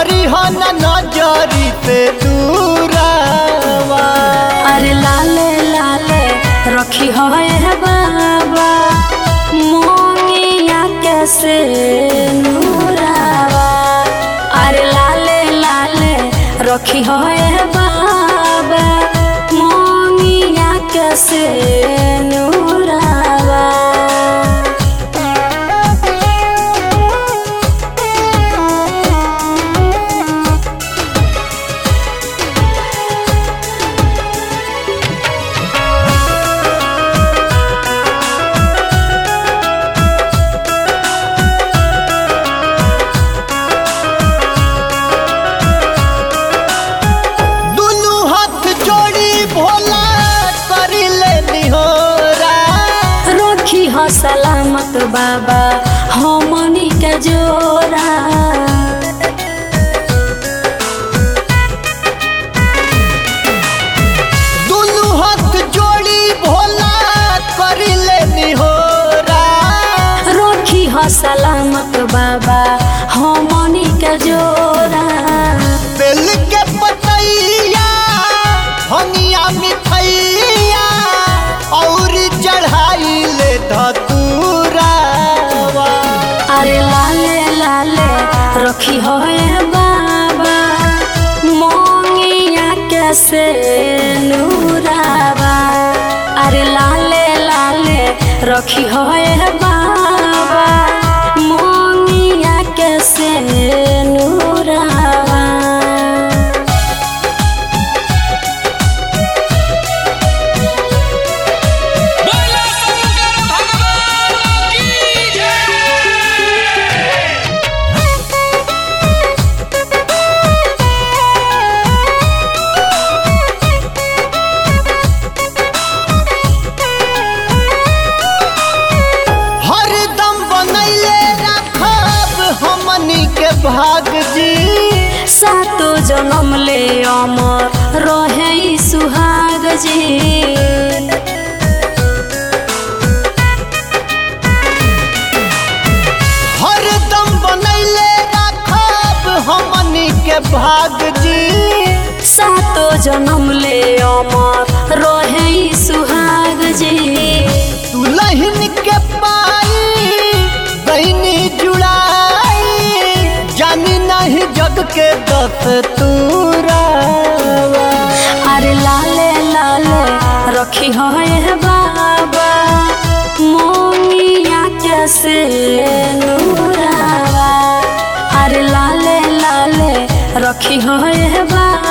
करी हो न नजरी से दूरावा अरे लाले लाले रखी हो हे बाबा मोंगिया कैसे नूरावा अरे लाले लाले रखी हो हे बाबा मोंगिया कैसे नूरावा दुनू हाथ जोड़ी भोला करी ले निहोरा रखी हो सलामत बाबा हमनी के जोरा दुनू हाथ जोड़ी भोला करी ले निहोरा रखी हो सलामत बाबा हमनी के जोरा बेल के पतैया हनिया मिठैया और चढ़ाई ले धतूरावा अरे लाले लाले रखी हो ए बाबा मोंगिया कैसे नूरावा अरे लाले लाले रखी हो ए बाबा मोंगिया कैसे नूरावा बोला शंकर भगवान की जय हरदम बनैले रखब हमनी के भाग जी सातो जन्म ले अमर रहे ई सुहाग जी हरदम बनैले रखब हमनी के भाग जी सातो जन्म ले अमर रहे ई सुहाग जी दुल्हन के पाई बहनी जुड़ाई जानी नहीं जग के दस तूरावा अरे लाले लाले रखी हो ए बाबा मोंगिया कैसे नूरावा अरे लाले लाले रखी हो ए बाबा